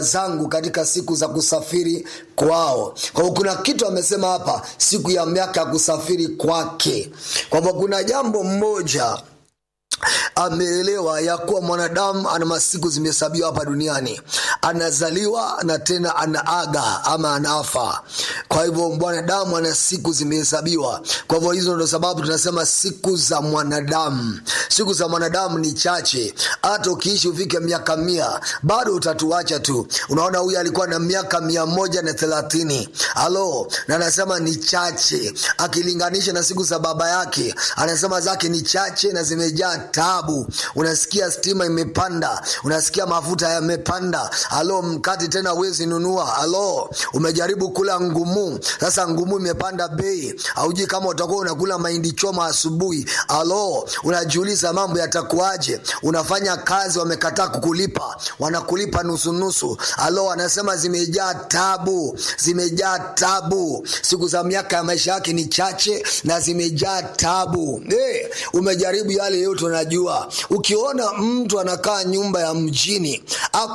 zangu katika siku za kusafiri kwao kwa hiyo kuna kitu amesema hapa siku ya miaka ya kusafiri kwake kwamba kuna jambo mmoja ameelewa ya kuwa mwanadamu ana masiku zimehesabiwa hapa duniani anazaliwa na tena anaaga ama anafa kwa hivyo mwanadamu ana siku zimehesabiwa kwa hivyo hizo ndo sababu tunasema siku za mwanadamu siku za mwanadamu ni chache hata ukiishi ufike miaka mia bado utatuacha tu unaona huyu alikuwa na miaka mia moja na thelathini halo na anasema ni chache akilinganisha na siku za baba yake anasema zake ni chache na zimejaa tabu unasikia stima imepanda unasikia mafuta yamepanda halo mkati tena wezi nunua halo umejaribu kula ngumu sasa ngumu imepanda bei haujui kama utakuwa unakula mahindi choma asubuhi halo unajiuliza mambo yatakuaje unafanya kazi wamekataa kukulipa wanakulipa nusunusu halo anasema zimejaa tabu zimejaa tabu siku za miaka ya maisha yake ni chache na zimejaa tabu hey, umejaribu yale yote unajua ukiona mtu anakaa nyumba ya mjini